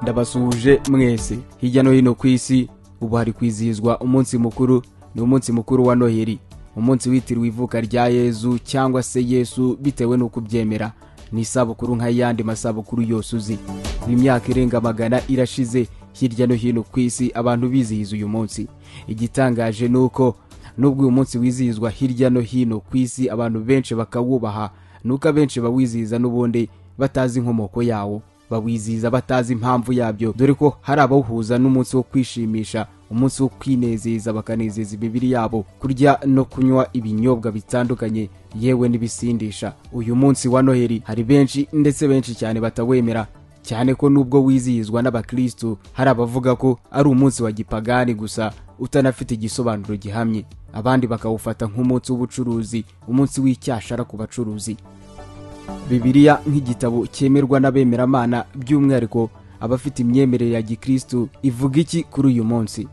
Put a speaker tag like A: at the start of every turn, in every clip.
A: ndabasuhuje mwese hirya no hino ku isi ubu hari kwizihizwa umunsi mukuru ni umunsi mukuru wa noheli umunsi witiriwe ivuka rya yezu cyangwa se yesu bitewe n'uko ubyemera ni isabukuru nk'ayandi masabukuru yose uzi imyaka irenga magana irashize hirya no hino ku isi abantu bizihiza uyu munsi igitangaje ni uko nubwo uyu munsi wizihizwa hirya no hino ku isi abantu benshi bakawubaha nuko abenshi bawizihiza n'ubundi batazi inkomoko yawo bawizihiza batazi impamvu yabyo dore ko hari abawuhuza n'umunsi wo kwishimisha umunsi wo kwinezeza bakanezeza imibiri yabo kurya no kunywa ibinyobwa bitandukanye yewe n'ibisindisha uyu munsi wa noheli hari benshi ndetse benshi cyane batawemera cyane ko nubwo wizihizwa n'abakirisitu hari abavuga ko ari umunsi wa gipagani gusa utanafite igisobanuro gihamye abandi bakawufata nk'umunsi w'ubucuruzi umunsi w'icyashara ku bacuruzi bibiliya nk'igitabo cyemerwa n'abemeramana by'umwihariko abafite imyemerere ya gikirisitu ivuga iki kuri uyu munsi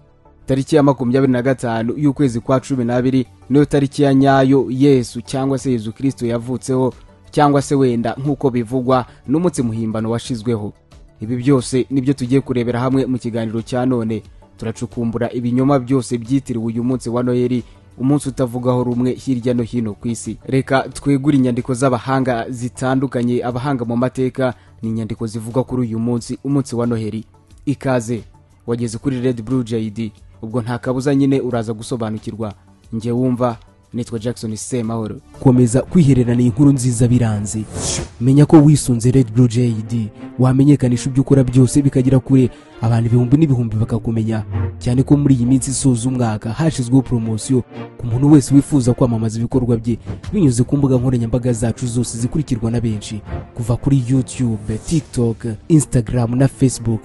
A: tariki ya makumyabiri na gatanu y'ukwezi kwa cumi n'abiri niyo tariki ya nyayo yesu cyangwa se yezu kirisito yavutseho cyangwa se wenda nk'uko bivugwa n'umunsi muhimbano washizweho ibi byose nibyo tugiye kurebera hamwe mu kiganiro cya none turacukumbura ibinyoma byose byitiriwe uyu munsi wa noheli umunsi utavugaho rumwe hirya no hino ku isi reka twegure inyandiko z'abahanga zitandukanye abahanga mu mateka ni inyandiko zivuga kuri uyu munsi umunsi wa noheli ikaze wageze kuri red blue jayidi ubwo nta kabuza nyine uraza gusobanukirwa njye wumva nitwa jackson semahoro
B: komeza kwihererana inkuru nziza biranze menya ko wisunze red blue jayidi wamenyekanisha ibyo ukora byose bikagera kure abantu ibihumbi n'ibihumbi bakakumenya cyane ko muri iyi minsi isoza umwaka hashyizweho poromosiyo ku muntu wese wifuza kwamamaza ibikorwa bye binyuze ku mbuga nkoranyambaga zacu zose zikurikirwa na benshi kuva kuri youtube tiktok instagram na facebook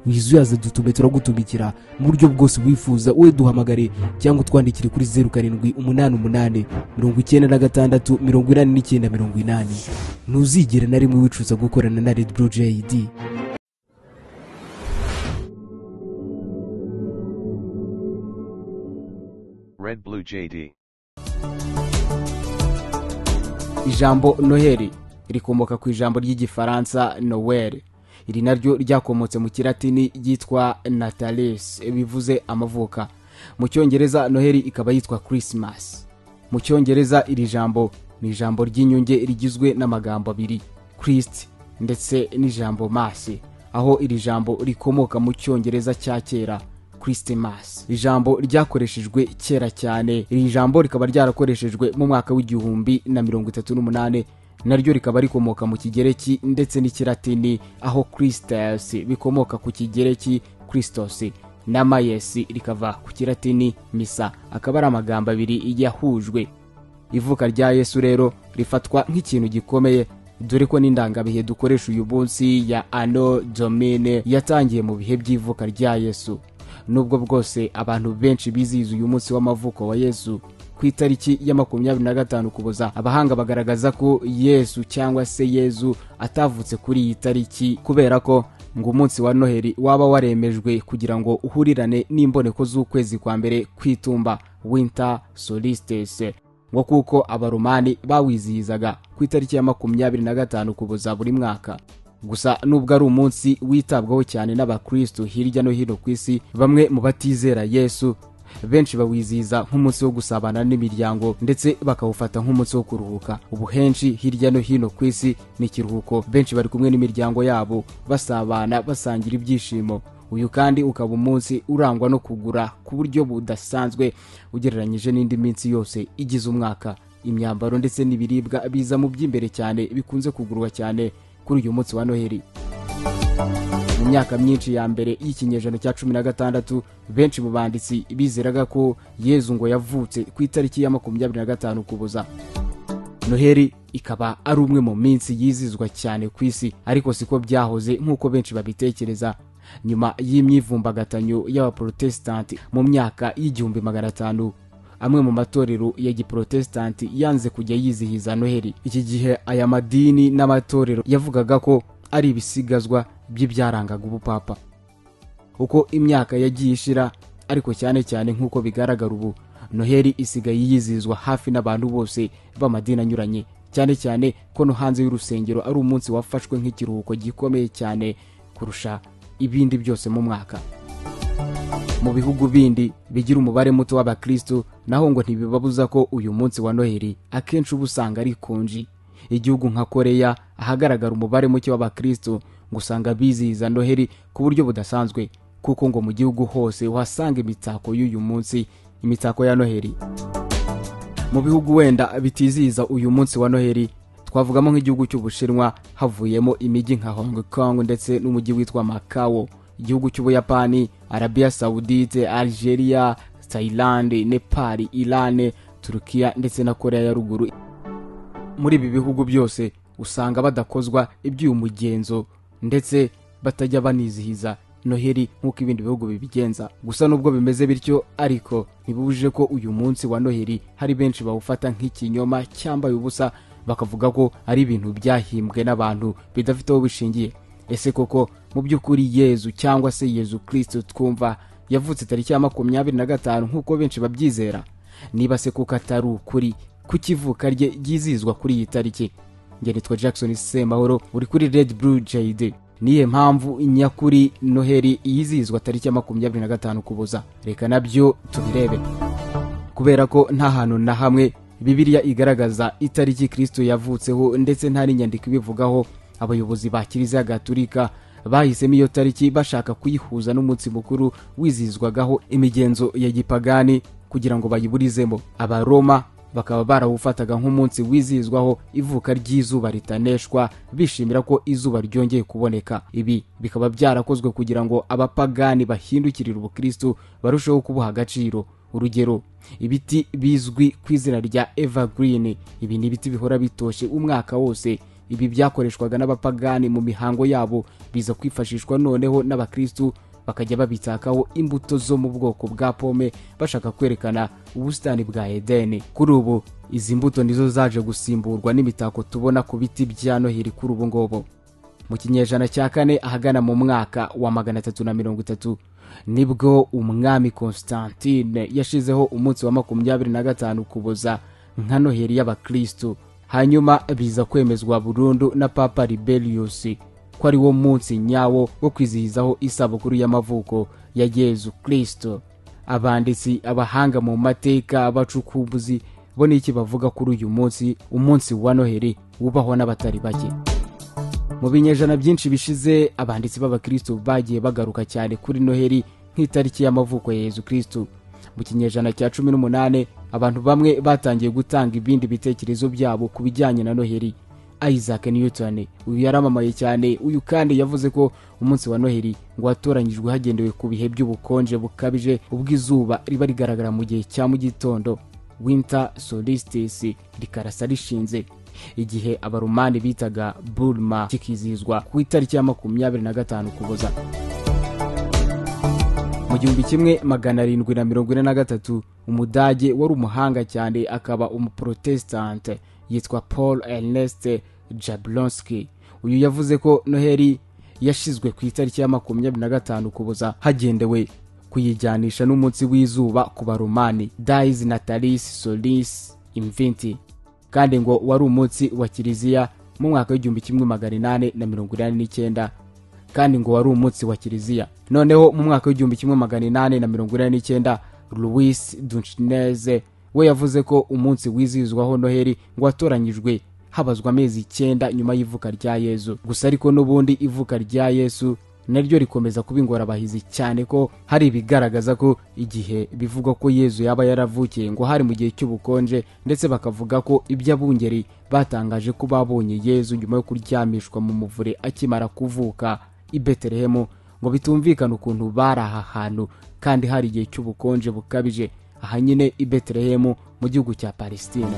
B: wizuyaze dutume turagutumikira mu buryo bwose wifuza wowe duhamagare cyangwa utwandikire kuri zeru karindwi umunani umunani mirongo icyenda na gatandatu mirongo inani n'icyenda mirongo inani ntuzigere na rimwe wicuza gukorana na red blue jid
C: Red Blue JD.
A: ijambo noheli rikomoka ku ijambo ry'igifaransa noweli iri naryo ryakomotse mu kiratini ryitwa natalis bivuze amavuka mu cyongereza noheli ikaba yitwa christmas mu cyongereza iri jambo ni ijambo ry'inyunge rigizwe n'amagambo abiri christ ndetse n'ijambo masi aho iri jambo rikomoka mu cyongereza cya kera christmas ijambo ryakoreshejwe kera cyane iri jambo rikaba ryarakoreshejwe mu mwaka w'igihumbi na mirongo itatu n'umunani naryo rikaba rikomoka mu kigereki ndetse n'ikiratini aho christus bikomoka ku kigereki christos na mayesi rikava ku kiratini misa akaba ari amagambo abiri yahujwe ivuka rya yesu rero rifatwa nk'ikintu gikomeye dore ko n'indangabihe dukoresha uyu munsi ya ano domine yatangiye mu bihe by'ivuka rya yesu nubwo bwose abantu benshi bizihiza uyu munsi w'amavuko wa yesu ku itariki ya makumyabiri na gatanu kuboza abahanga bagaragaza ko yesu cyangwa se yezu atavutse kuri iyi tariki kubera ko ngo umunsi wa noheli waba waremejwe kugira ngo uhurirane n'imboneko z'ukwezi kwa mbere kwitumba winter solstice ngo kuko abaromani bawizihizaga ku itariki ya makumyabiri na gatanu kuboza buri mwaka gusa nubwo ari umunsi witabwaho cyane n'abakristo hirya no hino ku isi bamwe mu batizera yesu benshi bawizihiza nk'umunsi wo gusabana n'imiryango ndetse bakawufata nk'umunsi wo kuruhuka ubu henshi hirya no hino ku isi ni ikiruhuko benshi bari kumwe n'imiryango yabo basabana basangira ibyishimo uyu kandi ukaba umunsi urangwa no kugura ku buryo budasanzwe ugereranyije n'indi minsi yose igize umwaka imyambaro ndetse n'ibiribwa biza mu by'imbere cyane bikunze kugurwa cyane kuri uyu munsi wa noheli mu myaka myinshi ya mbere y'ikinyejana cya cumi na gatandatu benshi mu banditsi bizeraga ko yezu ngo yavutse ku itariki ya makumyabiri na gatanu kuboza noheli ikaba ari umwe mu minsi yizizwa cyane ku isi ariko siko byahoze nk'uko benshi babitekereza nyuma y'imyivumbagatanyo y'abaporotesitanti mu myaka y'igihumbi magana atanu amwe mu matorero ya giporotesitanti yanze kujya yizihiza noheli iki gihe aya madini n'amatorero yavugaga ko ari ibisigazwa by'ibyarangaga ubupapa uko imyaka yagiye ishira ariko cyane cyane nk'uko bigaragara ubu noheli isigaye yizihizwa hafi n'abantu bose b'amadini anyuranye cyane cyane ko no hanze y'urusengero ari umunsi wafashwe nk'ikiruhuko gikomeye cyane kurusha ibindi byose mu mwaka mu bihugu bindi bigira umubare muto w'abakristo naho ngo ntibibabuza ko uyu munsi wa noheli akenshi uba usanga ari konji igihugu nka koreya ahagaragara umubare muke w'abakristo ngo usanga bizihiza noheli ku buryo budasanzwe kuko ngo mu gihugu hose uhasanga imitako y'uyu munsi imitako ya noheli mu bihugu wenda bitizihiza uyu munsi wa noheli twavugamo nk'igihugu cy'ubushinwa havuyemo imijyi nka hong kong ndetse n'umujyi witwa makawo igihugu cy'ubuyapani arabiya sawudite algeria tayilande nepal irane turukiya ndetse na korea ya ruguru muri ibi bihugu byose usanga badakozwa iby'uyu mugenzo ndetse batajya banizihiza noheli nk'uko ibindi bihugu bibigenza gusa nubwo bimeze bityo ariko ntibibujije ko uyu munsi wa noheli hari benshi bawufata nk'ikinyoma cyambaye ubusa bakavuga ko ari ibintu byahimbwe n'abantu bidafite aho bishingiye ese koko mu by'ukuri yezu cyangwa se yezu kirisito twumva yavutse tariki ya makumyabiri na gatanu nk'uko benshi babyizera niba se kuko atari ukuri kuki ivuka rye ryizihizwa kuri iyi tariki njye nitwa jackson semahoro uri kuri red blue jade niye mpamvu nyakuri noheli yizihizwa tariki ya makumyabiri na gatanu kuboza reka nabyo tubirebe kubera ko nta hantu na hamwe bibiliya igaragaza itariki kirisito yavutseho ndetse nta n'inyandiko ibivugaho abayobozi ba kiliziya gaturika bahisemo iyo tariki bashaka kuyihuza n'umunsi mukuru wizihizwagaho imigenzo ya gipagani kugira ngo bayiburizemo abaroma bakaba barawufataga nk'umunsi wizihizwaho ivuka ry'izuba ritaneshwa bishimira ko izuba ryongeye kuboneka ibi bikaba byarakozwe kugira ngo abapagani bahindukirire ubukristo barusheho kubuha agaciro urugero ibiti bizwi ku izina rya evergreen ibi ni ibiti bihora bitoshye umwaka wose ibi byakoreshwaga n'abapagani mu mihango yabo biza kwifashishwa noneho n'abakristu bakajya babitakaho imbuto zo mu bwoko bwa pome bashaka kwerekana ubusitani bwa edeni kuri ubu izi mbuto nizo zaje gusimburwa n'imitako tubona ku biti bya noheli kuri ubu ngubu mu kinyejana cya kane ahagana mu mwaka wa magana atatu na mirongo itatu nibwo umwami constantine yashizeho umunsi wa makumyabiri na gatanu kuboza nka noheli y'abakristu hanyuma biza kwemezwa burundu na papa liberius ko ari wo munsi nyawo wo kwizihizaho isabukuru y'amavuko ya yezu kirisito abanditsi abahanga mu mateka abacukumbuzi bo n'iki bavuga kuri uyu munsi umunsi wa noheli wubahwa n'abatari bake mu binyejana byinshi bishize abanditsi b'abakristo bagiye bagaruka cyane kuri noheli nk'itariki y'amavuko ya yezu kirisito mu kinyejana cya cumi n'umunani abantu bamwe batangiye gutanga ibindi bitekerezo byabo ku bijyanye na noheli isaac newton uyu yaramamaye cyane uyu kandi yavuze ko umunsi wa noheli ngo watoranyijwe hagendewe ku bihe by'ubukonje bukabije ubw'izuba riba rigaragara mu gihe cya mu gitondo winter solstice rikarasa rishinze igihe abarumani bitaga burma kikizihizwa ku itariki ya makumyabiri na gatanu kuboza mu gihumbi kimwe magana arindwi na mirongo ine na gatatu umudage wari umuhanga cyane akaba umuprotestante yitwa paul ernest jablonski uyu yavuze ko noheli yashyizwe ku itariki ya makumyabiri na gatanu kuboza hagendewe kuyijyanisha n'umunsi w'izuba ku baromani dais natalis solis imvinti kandi ngo wari umunsi wa kiliziya mu mwaka w'igihumbi kimwe magana inani na mirongo inani n'icyenda kandi ngo wari umunsi wa kiliziya noneho mu mwaka w'igihumbi kimwe magana inani na mirongo inani n'icyenda louis dunchineze we yavuze ko umunsi wizihizwaho noheli ngo watoranyijwe habazwa amezi icyenda nyuma y'ivuka rya yesu gusa ariko n'ubundi ivuka rya yesu naryo rikomeza kuba ingorabahizi cyane ko hari ibigaragaza ko igihe bivugwa ko yezu yaba yaravukiye ngo hari mu gihe cy'ubukonje ndetse bakavuga ko iby'abungeri batangaje ko babonye yezu nyuma yo kuryamishwa mu muvure akimara kuvuka i betelehemu ngo bitumvikane ukuntu bari aha hantu kandi hari igihe cy'ubukonje bukabije aha nyine i betelehemu mu gihugu cya palestina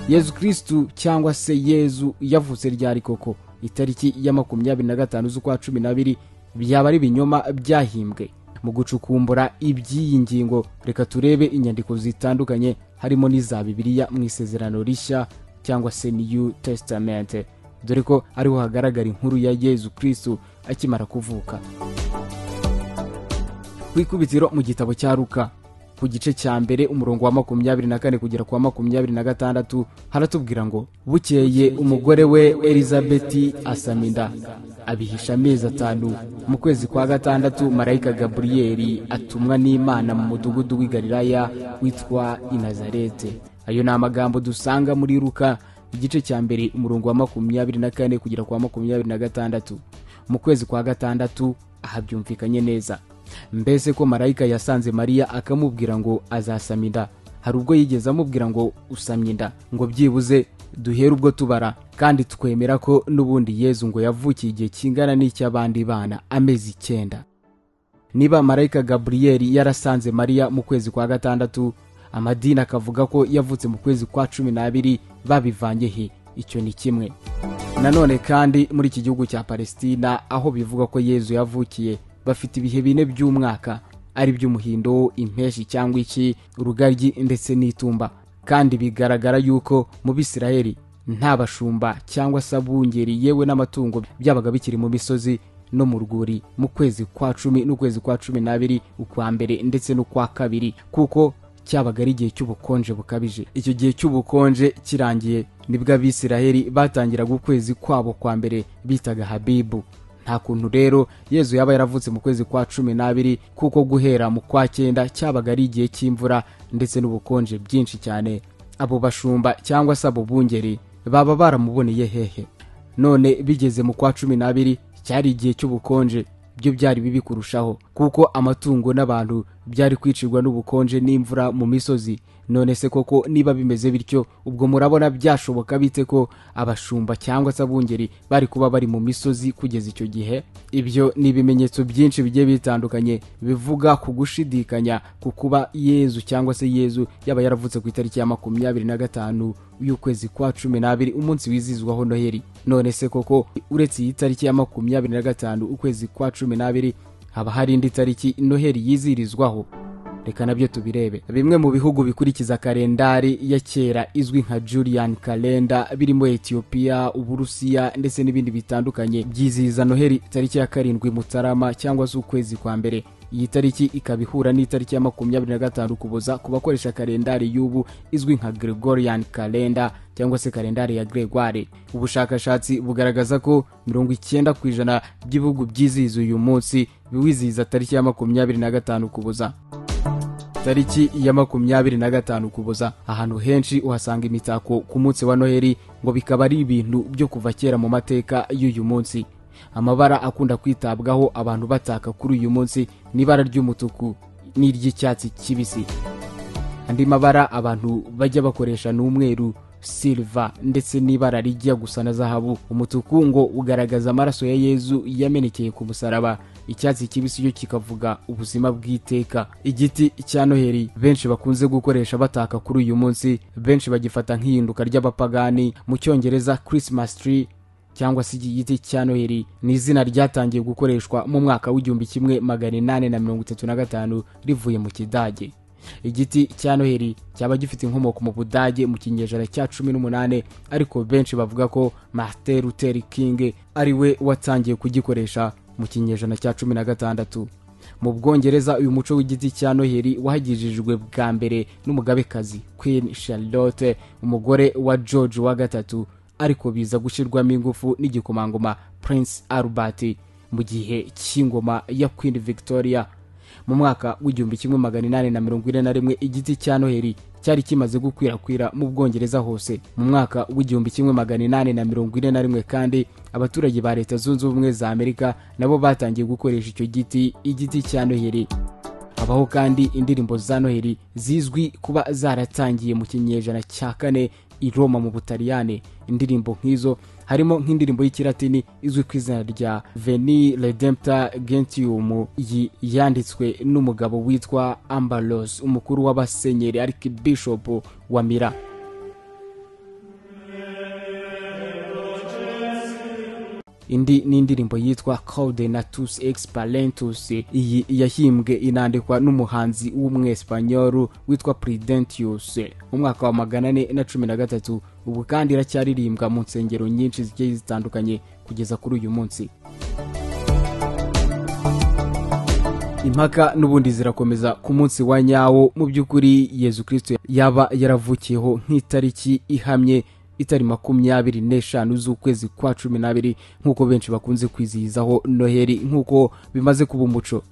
A: yezu kirisitu cyangwa se yezu yavutse ryari koko itariki ya makumyabiri na gatanu z'ukwa cumi n'abiri byaba ari ibinyoma byahimbwe mu gucukumbura iby'iyi ngingo reka turebe inyandiko zitandukanye harimo n'iza bibiliya mu isezerano rishya cyangwa se new testament dore ko ariho hagaragara inkuru ya yezu kirisitu akimara kuvuka ku ikubitiro mu gitabo cya ruka ku gice cya mbere umurongo wa makumyabiri na kane kugera ku wa makumyabiri na gatandatu haratubwira ngo bukeye umugore we elizabeti asama inda abihisha amezi atanu mu kwezi kwa gatandatu marayika gaburiyeri atumwa n'imana mu mudugudu w'i galilaya witwa inazarete ayo ni amagambo dusanga muri ruka igice cya mbere umurongo wa makumyabiri na kane kugera kwa makumyabiri na gatandatu mu kwezi kwa gatandatu aha byumvikanye neza mbese ko marayika yasanze mariya akamubwira ngo azasama inda hari ubwo yigeze amubwira ngo usamye inda ngo byibuze duhere ubwo tubara kandi twemera ko n'ubundi yezu ngo yavukiye igihe kingana n'icy'abandi bana amezi icyenda niba marayika gaburiyeri yarasanze mariya mu kwezi kwa gatandatu amadini akavuga ko yavutse mu kwezi kwa cumi n'abiri babivanye he icyo ni kimwe nanone kandi muri iki gihugu cya palesitina aho bivuga ko yezu yavukiye bafite ibihe bine by'umwaka ari by'umuhindo impeshi cyangwa iki urugaryi ndetse n'itumba kandi bigaragara yuko mu bisirayeli nta bashumba cyangwa se abungeri yewe n'amatungo byabaga bikiri mu misozi no mu rwuri mu kwezi kwa cumi n'ukwezi kwa cumi n'abiri ukwa mbere ndetse n'ukwa kabiri kuko cyabaga ari igihe cy'ubukonje bukabije icyo gihe cy'ubukonje kirangiye nibwo abisiraheli batangiraga ukwezi kwabo kwa mbere bitaga habibu nta kuntu rero yezu yaba yaravutse mu kwezi kwa cumi n'abiri kuko guhera mu kwa cyenda cyabaga ari igihe cy'imvura ndetse n'ubukonje bwinshi cyane abo bashumba cyangwa se abo bungeri baba baramuboneye hehe none bigeze mu kwa cumi n'abiri cyari igihe cy'ubukonje byo byari bibi kurushaho kuko amatungo n'abantu byari kwicirwa n'ubukonje n'imvura mu misozi none se koko niba bimeze bityo ubwo murabona byashoboka bite ko abashumba cyangwa se abungeri bari kuba bari mu misozi kugeza icyo gihe ibyo ni ibimenyetso byinshi bigiye bitandukanye bivuga ku gushidikanya ku kuba yezu cyangwa se yezu yaba yaravutse ku itariki ya makumyabiri na gatanu y'ukwezi kwa cumi n'abiri umunsi wizihizwaho noheri none se koko uretse iyi tariki ya makumyabiri na gatanu ukwezi kwa cumi n'abiri haba hari indi tariki noheri yizihirizwaho reka nabyo tubirebe bimwe mu bihugu bikurikiza kalendari ya kera izwi nka julian kalenda birimo etiyopiya uburusiya ndetse n'ibindi bitandukanye byizihiza noheri tariki ya karindwi mutarama cyangwa se ukwezi kwa mbere iyi tariki ikaba ihura n'itariki ya makumyabiri na gatanu kuboza ku bakoresha kalendari y'ubu izwi nka gregorian kalenda cyangwa se kalendari ya gregoire ubushakashatsi bugaragaza ko mirongo icyenda ku ijana by'ibihugu byizihiza uyu munsi biwizihiza tariki ya makumyabiri na gatanu kuboza tariki ya makumyabiri na gatanu kuboza ahantu henshi uhasanga imitako ku munsi wa noheri ngo bikaba ari ibintu byo kuva kera mu mateka y'uyu munsi amabara akunda kwitabwaho abantu bataka kuri uyu munsi ni ibara ry'umutuku n'iry'icyatsi kibisi andi mabara abantu bajya bakoresha ni umweru silva ndetse n'ibara rijya gusa na zahabu umutuku ngo ugaragaza amaraso ya yezu yamenekeye ku musaraba icyatsi kibisi cyo kikavuga ubuzima bw'iteka igiti cya noheri benshi bakunze gukoresha bataka kuri uyu munsi benshi bagifata nk'ihinduka ry'abapagani mu cyongereza christmas tree cyangwa se iki giti cya noheri ni izina ryatangiye gukoreshwa mu mwaka w'igihumbi kimwe magana inani na mirongo itatu na gatanu rivuye mu kidage igiti cya noheri cyaba gifite inkomoko mu budage mu kinyejana cya cumi n'umunani ariko benshi bavuga ko martin luther king ari we watangiye kugikoresha mu kinyejana cya cumi na gatandatu mu bwongereza uyu muco w'igiti cya noheri wahagijijwe bwa mbere n'umugabekazi queen charlotte umugore wa george wa gatatu ariko biza gushyirwamo ingufu n'igikomangoma prince albert mu gihe cy'ingoma ya queen victoria mu mwaka w'igihumbi kimwe magana inani na mirongo ine na rimwe igiti cya noheri cyari kimaze gukwirakwira mu bwongereza hose mu mwaka w'igihumbi kimwe magana inani na mirongo ine na rimwe kandi abaturage ba leta zunze ubumwe za amerika nabo batangiye gukoresha icyo giti igiti cya noheri habaho kandi indirimbo za noheri zizwi kuba zaratangiye mu kinyejana cya kane i roma mu butaliyane indirimbo nk'izo harimo nk'indirimbo y'ikiratini izwi ku izina rya veni redempta gentium iyi yanditswe n'umugabo witwa ambalos umukuru w'abasenyeri arikibishopu wa mira indi ni indirimbo yitwa codenatus expalentus iyi yahimbwe inandikwa n'umuhanzi w'umwespanyoru witwa prudentius mu mwaka wa magana ane na cumi na gatatu ubu kandi iracyaririmbwa mu nsengero nyinshi zigiye zitandukanye kugeza kuri uyu munsi impaka n'ubundi zirakomeza ku munsi wa nyawo mu by'ukuri yezu kirisito yaba yaravukiyeho nk'itariki ihamye itari makumyabiri n'eshanu z'ukwezi kwa cumi n'abiri nk'uko benshi bakunze kwizihizaho noheli nk'uko bimaze kuba umuco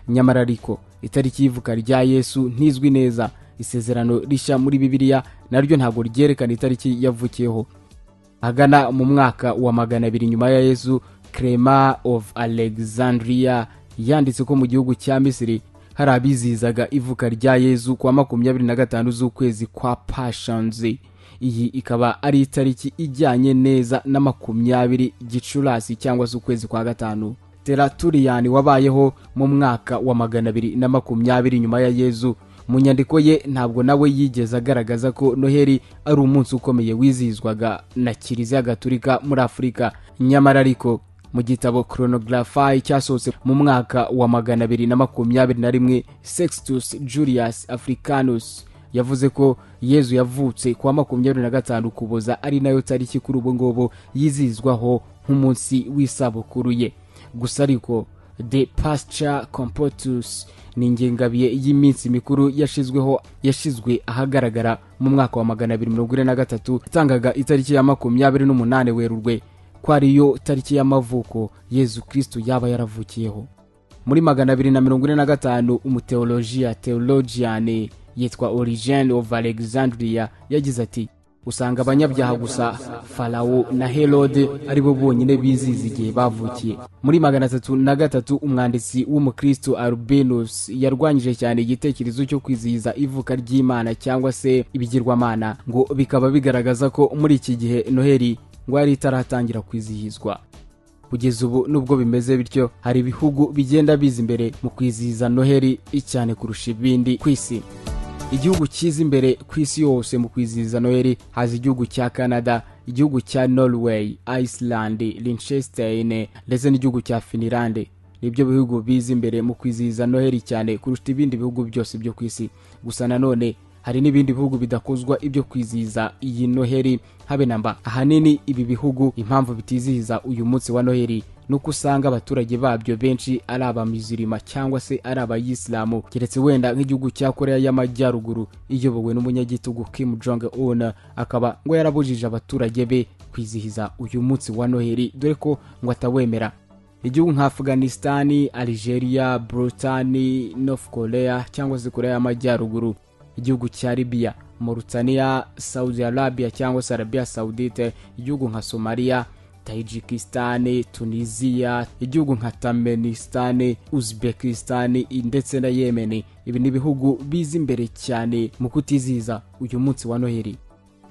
A: nyamara ariko itariki y'ivuka rya yesu ntizwi neza isezerano rishya muri bibiliya naryo ntabwo ryerekana itariki yavukiyeho hagana mu mwaka wa magana abiri nyuma ya yesu clema of alexandria yanditse ko mu gihugu cya misiri hari abizihizaga ivuka rya yezu kwa makumyabiri na gatanu z'ukwezi kwa pashanzi iyi ikaba ari itariki ijyanye neza na makumyabiri gicurasi cyangwa se ukwezi kwa gatanu teraturiyani wabayeho mu mwaka wa magana abiri na makumyabiri nyuma ya yezu mu nyandiko ye ntabwo nawe yigeze agaragaza ko noheli ari umunsi ukomeye wizihizwaga na kiliziya gaturika muri afurika nyamara ariko mu gitabo coronographai cyasohotse mu mwaka wa magana abiri na makumyabiri na rimwe sextus julius africanus yavuze ko yezu yavutse ku wa makumyabiri na gatanu kuboza ari nayo tariki kuri ubu ngubu yizihizwaho nk'umunsi w'isabukuru ye gusa ariko the pasture compotus ni ingengabihe y'iminsi mikuru yashizweho yashizwe ahagaragara mu mwaka wa magana abiri mirongo ine na gatatu itangaga itariki ya makumyabiri n'umunani werurwe ko ariyo tariki y'amavuko yezu kristo yaba yaravukiyeho muri magana abiri na mirongo ine na gatanu umuteolojiya theologian yitwa origene of alexandria yagize ati usanga abanyabyaha gusa farawo na herode aribo bonyine bizihiza igihe bavukiye muri magana atatu na gatatu umwanditsi w'umukristo albinus yarwanyije cyane igitekerezo cyo kwizihiza ivuka ry'imana cyangwa se ibigirwamana ngo bikaba bigaragaza ko muri iki gihe noheli ngo yari itaratangira kwizihizwa kugeza ubu nubwo bimeze bityo hari ibihugu bigenda biza imbere mu kwizihiza noheli cyane kurusha ibindi ku isi igihugu cyiza imbere ku isi yose mu kwizihiza noheli haza igihugu cya canada igihugu cya norway iceland linchestein ndetse n'igihugu cya finland nibyo bihugu biza imbere mu kwizihiza noheli cyane kurusha ibindi bihugu byose byo ku isi gusa nanone hari n'ibindi bihugu bidakozwa ibyo kwizihiza iyi noheli habe namba ahanini ibi bihugu impamvu bitizihiza uyu munsi wa noheli nuko usanga abaturage babyo benshi ari abamizirima cyangwa se ari abayisilamu keretse wenda nk'igihugu cya koreya y'amajyaruguru iyobowe n'umunyagitugu kim jong un akaba ngo yarabujije abaturage be kwizihiza uyu munsi wa noheli dore ko ngo atawemera igihugu nka afganisitani algeria brutani north korea cyangwa se koreya y'amajyaruguru igihugu cya libiya mauritania saudi arabia cyangwa se arabia saudite igihugu nka somaliya tajikisitani tunisiya igihugu nka tamenisitani uzbekisitani ndetse na yemeni ibi ni ibihugu biza imbere cyane mu kutizihiza uyu munsi wa noheli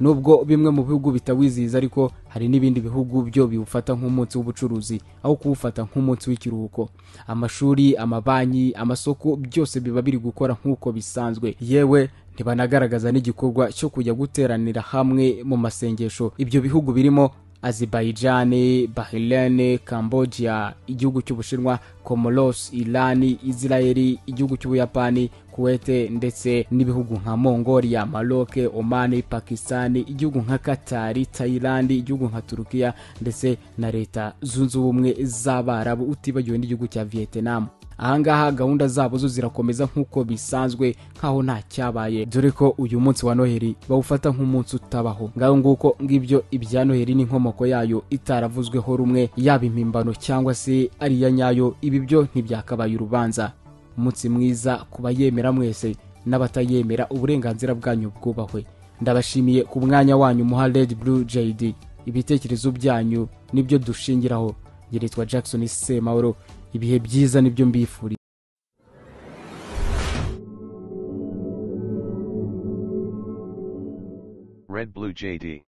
A: nubwo bimwe mu bihugu bitawizihiza ariko hari n'ibindi bihugu byo biwufata nk'umunsi w'ubucuruzi aho kuwufata nk'umunsi w'ikiruhuko amashuri amabanki amasoko byose biba biri gukora nk'uko bisanzwe yewe ntibanagaragaza n'igikorwa cyo kujya guteranira hamwe mu masengesho ibyo bihugu birimo azerbaijani bahirene cambodia igihugu cy'ubushinwa comoros irani israeli igihugu cy'ubuyapani kuwete ndetse n'ibihugu nka mongolia maroke omani pakistani igihugu nka katari tayilandi igihugu nka turukiya ndetse na leta zunze ubumwe z'abarabu utibagiwe n'igihugu cya vietnam ahangaha gahunda zabo zo zirakomeza nk'uko bisanzwe nk'aho nta cyabaye dore ko uyu munsi wa noheli bawufata nk'umunsi utabaho ngaho nguko ngibyo ibya noheli n'inkomoko yayo itaravuzweho rumwe yaba impimbano cyangwa se ari iya nyayo ibi byo ntibyakabaye urubanza umunsi mwiza ku bayemera mwese n'abatayemera uburenganzira bwanyu bwubahwe ndabashimiye ku mwanya wanyu muha red blue jd ibitekerezo byanyu nibyo dushingiraho njye nitwa jackson semahoro ibihe byiza nibyo mbifuriza
C: Red Blue JD.